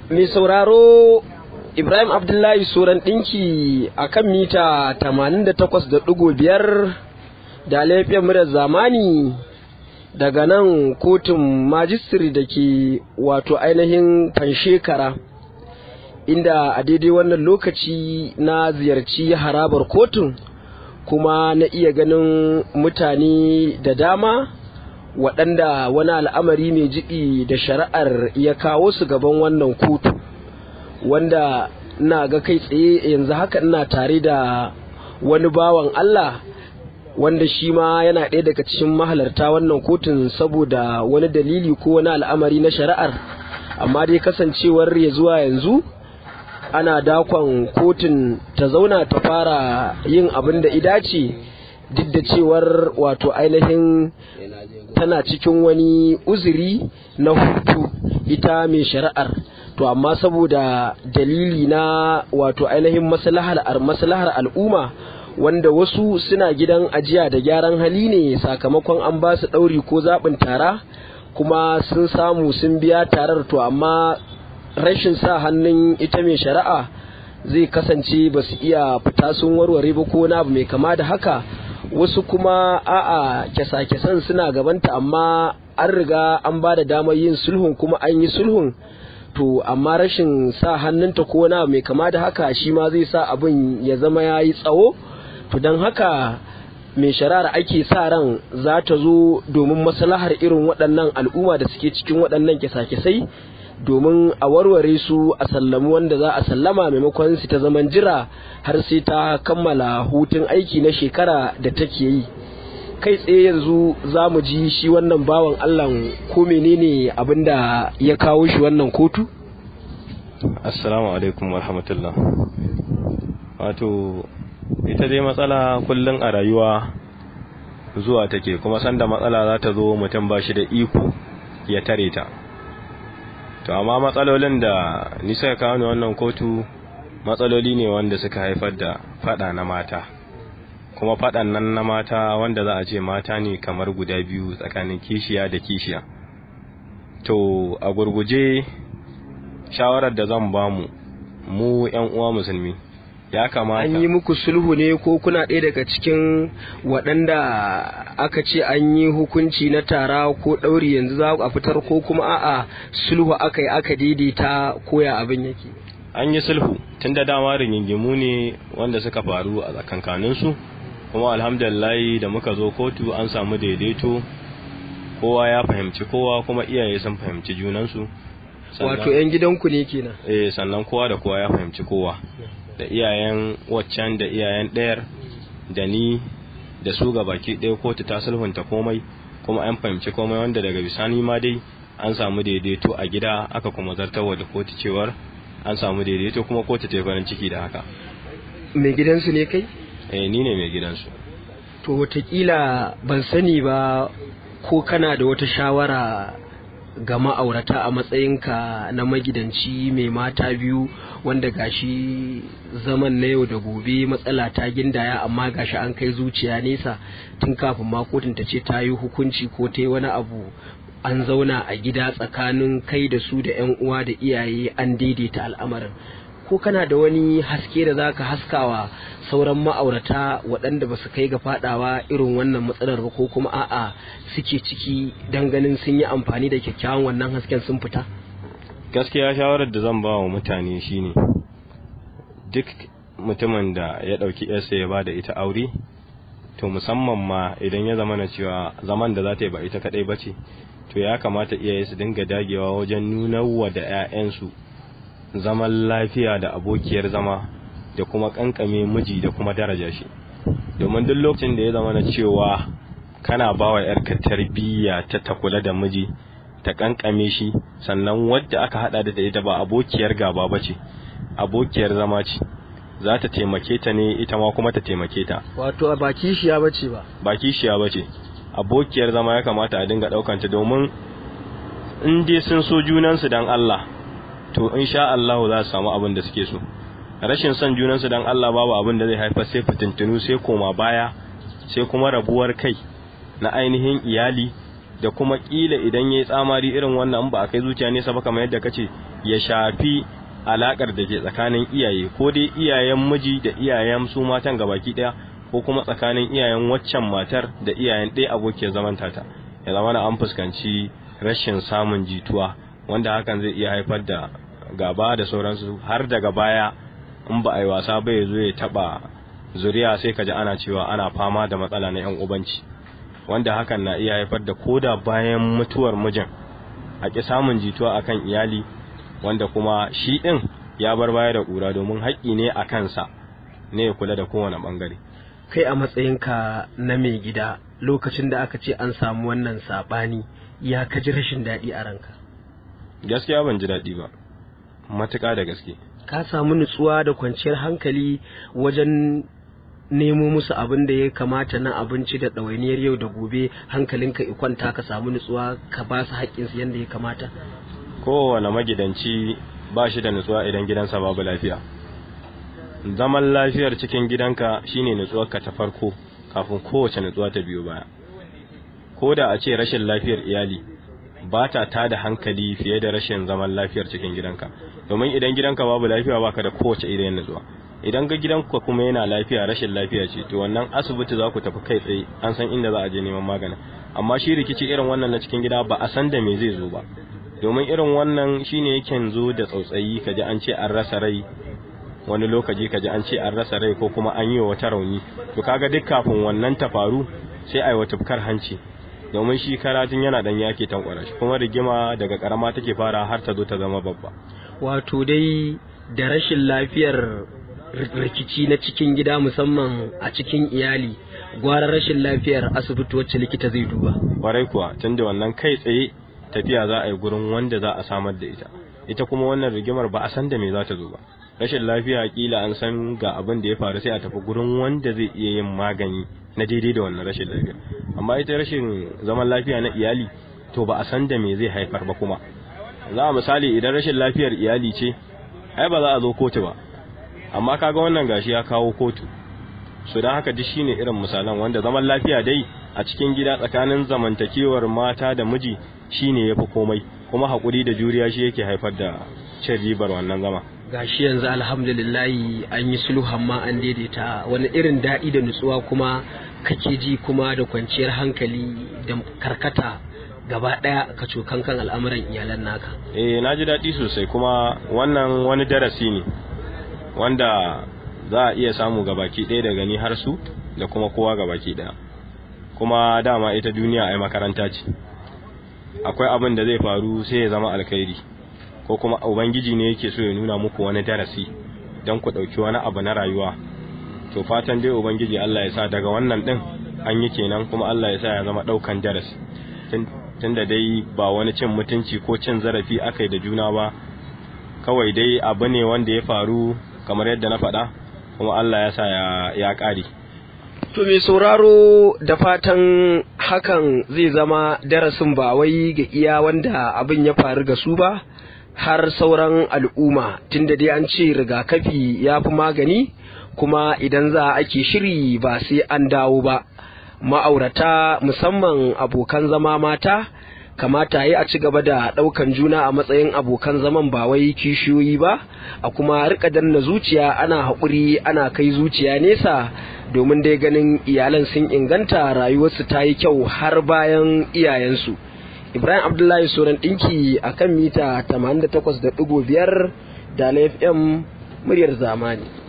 mai sauraro Ibrahim Abdullahi Suran ɗinki a kan mita 88.5 da laifin murar zamani daga nan kotun majistiri da ke wato ainihin fanshekara inda a daidai wannan lokaci na ziyarci harabar kotun kuma na iya ganin mutane da dama waɗanda wani al'amari mai jibi da shari'ar ya kawo su gaban wannan kotu wanda na ga kai tsaye yanzu haka ina tare da wani bawan Allah wanda shi ma yana ɗaya daga cikin mahalarta wannan kotun saboda wani dalili ko wani al'amari na shari'ar amma dai kasancewar ya zuwa yanzu ana dakon kotun ta zauna ta fara yin abin da idace duk da cewar wato ainihin tana cikin wani uzuri na hutu ita mai shari'ar to amma saboda dalili na wato ainihin maslahar maslahar al'umma wanda wasu suna gidan ajiya da gyaran hali ne sakamakon an ba su ɗauri ko zaɓin tara kuma sun samu sun biya tarar to amma rashin sa hannun ita mai shari'a zai kasance ba su iya fita sun warware ba ko na abu mai kama da haka wasu kuma a'a kyasa-kyasan suna gabanta amma an riga an ba da damar yin sulhun kuma an yi sulhun to amma rashin sa hannunta ko na mai kama da haka shi ma zai sa abin ya zama ya yi tsawo to don haka mai shari'ar ake sa ran za ta zo domin maslahar irin waɗannan al'umma da suke cikin waɗannan kyasa-kyasai domin a warware su a sallami wanda za a sallama maimakon su ta zaman jira har sai ta kammala hutun aiki na shekara da take yi kai tsaye yanzu za mu ji shi wannan bawan allah ko menene abin da ya kawo shi wannan kotu assalamu alaikum warahmatullah wato ita dai matsala kullum a rayuwa zuwa take kuma sanda matsala za ta zo mutum ba shi da iko ya tare ta to amma matsalolin da nisa kawo wannan kotu matsaloli ne wanda suka haifar da fada na mata kuma fadan nan na mata wanda za a ce mata ne kamar guda biyu tsakanin kishiya da kishiya to a gurguje shawarar da zan bamu mu yan uwa musulmi ya kamata an yi muku sulhu ne ko kuna ɗaya daga cikin waɗanda aka ce an yi hukunci na tara ko ɗauri yanzu za a fitar ko kuma a'a sulhu aka yi aka daidaita koya abin yake an yi sulhu tun da dama rigingimu ne wanda suka faru a tsakankaninsu kuma alhamdulillah da muka zo kotu an samu daidaito kowa ya fahimci kowa kuma iyaye sun fahimci junansu wato 'yan gidanku ne kenan eh sannan kowa da kowa ya fahimci kowa da iyayen waccan da iyayen ɗayar da ni da su ga baki ɗaya kotu ta sulhunta komai kuma an fahimci komai wanda daga bisani ma dai an samu daidaito a gida aka kuma zartarwa da kotu cewar an samu daidaito kuma kotu ta yi farin ciki da haka mai gidansu ne kai eh ni ne mai gidansu to watakila ban sani ba ko kana da wata shawara ga ma'aurata a matsayinka na magidanci mai mata biyu wanda gashi zaman na yau da gobe matsala ta gindaya amma gashi an kai zuciya nesa tun kafin ma kotun ta ce ta yi hukunci ko ta yi wani abu an zauna a gida tsakanin kai da su da 'yan uwa da iyaye an daidaita al'amarin ko kana da wani haske da zaka haskawa sauran ma'aurata waɗanda ba su kai ga fadawa irin wannan matsalar ba ko kuma a'a suke ciki dan ganin sun yi amfani da kyakkyawan wannan hasken sun fita gaskiya shawarar da zan ba wa mutane shine duk mutumin da ya ɗauki yarsa ya ba da ita aure to musamman ma idan ya zama na cewa zaman da za ta yi ba ita kaɗai ba ce to ya kamata iyaye su dinga dagewa wajen nuna wa da 'ya'yansu zaman lafiya da abokiyar zama da kuma kankame miji da kuma daraja shi domin duk lokacin da ya zama na cewa kana ba wa yarka tarbiyya ta ta kula da miji ta kankame shi sannan wadda aka hada da ita ba abokiyar gaba ba ce abokiyar zama ce za ta taimake ta ne ita ma kuma ta taimake ta wato ba kishiya ba ce ba ba kishiya ba ce abokiyar zama ya kamata a dinga daukanta domin in dai sun so junansu dan Allah to insha Allah za su samu abin da suke so rashin son junansu dan Allah babu abin da zai haifar sai fitintunu sai koma baya sai kuma rabuwar kai na ainihin iyali da kuma kila idan yayi tsamari irin wannan ba a kai zuciya nesa ba kamar yadda kace ya shafi alakar da ke tsakanin iyaye ko dai iyayen miji da iyayen su matan gabaki daya ko kuma tsakanin iyayen waccan matar da iyayen ɗaya abokiyar zaman tata ya zama na an fuskanci rashin samun jituwa wanda hakan zai iya haifar da gaba da sauransu har daga baya in ba a yi wasa ba ya zo ya taba zuriya sai ka ji ana cewa ana fama da matsala na yan ubanci wanda hakan na iya haifar da koda bayan mutuwar mijin a ƙi samun jituwa akan iyali wanda kuma shi ɗin ya bar baya da ƙura domin haƙƙi ne a kansa ne ya kula da kowane ɓangare kai a matsayinka na mai gida lokacin da aka ce an samu wannan saɓani ya ka ji rashin daɗi a ranka gaskiya ban ji daɗi ba matuƙa da gaske ka samu nutsuwa da kwanciyar hankali wajen nemo musu abin da ya kamata na abinci da ɗawainiyar yau da gobe hankalinka kwanta ka samu nutsuwa ka ba su haƙƙinsu yadda ya kamata kowane magidanci ba shi da nutsuwa idan gidansa babu lafiya zaman lafiyar cikin gidanka shine nutsuwarka ta farko kafin kowace nutsuwa ta biyo baya ko da a ce rashin lafiyar iyali ba ta tada hankali fiye da rashin zaman lafiyar cikin gidanka domin idan gidanka babu lafiya baka da kowace irin nutsuwa idan ga gidanka kuma yana lafiya rashin lafiya ce to wannan asibiti za ku tafi kai tsaye an san inda za a je neman magani amma shi rikici irin wannan na cikin gida ba a san da me zai zo ba domin irin wannan shine yake zo da tsautsayi kaji an ce an rasa rai wani lokaci kaji an ce an rasa rai ko kuma an yi wa wata rauni to kaga duk kafin wannan ta faru sai ai wata fukar hanci domin shi karatun yana dan yake tankwara shi kuma rigima daga karama take fara har ta zo ta zama babba wato dai da rashin lafiyar rikici na cikin gida musamman a cikin iyali gwara rashin lafiyar asibiti wacce likita zai duba kwarai kuwa tunda wannan kai tsaye tafiya za a yi gurin wanda za a samar da ita ita kuma wannan rigimar ba a san da me za ta zo ba rashin lafiya kila an san ga abin da ya faru sai a tafi gurin wanda zai iya yin magani na daidai da wannan rashin lafiya amma ita rashin zaman lafiya na iyali to ba a san da me zai haifar ba kuma za a misali idan rashin lafiyar iyali ce ai ba za a zo kotu ba amma kaga wannan gashi ya kawo kotu su don haka duk shine irin misalan wanda zaman lafiya dai a cikin gida tsakanin zamantakewar mata da miji shine yafi komai kuma hakuri da juriya shi yake haifar da cin ribar wannan zama gashi yanzu alhamdulillahi an yi sulhu amma an daidaita wani irin daɗi da nutsuwa kuma kake ji kuma da kwanciyar hankali da karkata gaba ɗaya ka cokan kan al'amuran iyalan naka eh na ji daɗi sosai kuma wannan wani darasi ne wanda za a iya samu gabaki ɗaya daga ni har su da kuma kowa gabaki ɗaya kuma dama ita duniya ai makaranta ce akwai abin da zai faru sai ya zama alkhairi ko kuma ubangiji ne yake so ya nuna muku wani darasi don ku ɗauki wani abu na rayuwa to fatan dai ubangiji Allah ya sa daga wannan ɗin an yi kenan kuma Allah ya sa ya zama ɗaukan darasi tunda dai ba wani cin mutunci ko cin zarafi aka yi da juna ba kawai dai abu ne wanda ya faru kamar yadda na faɗa kuma Allah ya sa ya ƙare To mai sauraro da fatan hakan zai zama darasin ba wai ga iya wanda abin ya faru ga su ba har sauran al'umma tunda dai an ce rigakafi ya fi magani kuma idan za a ake shiri ba sai an dawo ba ma'aurata musamman abokan zama mata kamata yi a ci gaba da ɗaukan juna a matsayin abokan zaman ba wai kishiyoyi ba a kuma rika danna zuciya ana haƙuri ana kai zuciya nesa domin dai ganin iyalan sun inganta rayuwarsu ta yi kyau har bayan iyayensu ibrahim abdullahi soran ɗinki a kan mita 88.5 da fm muryar zamani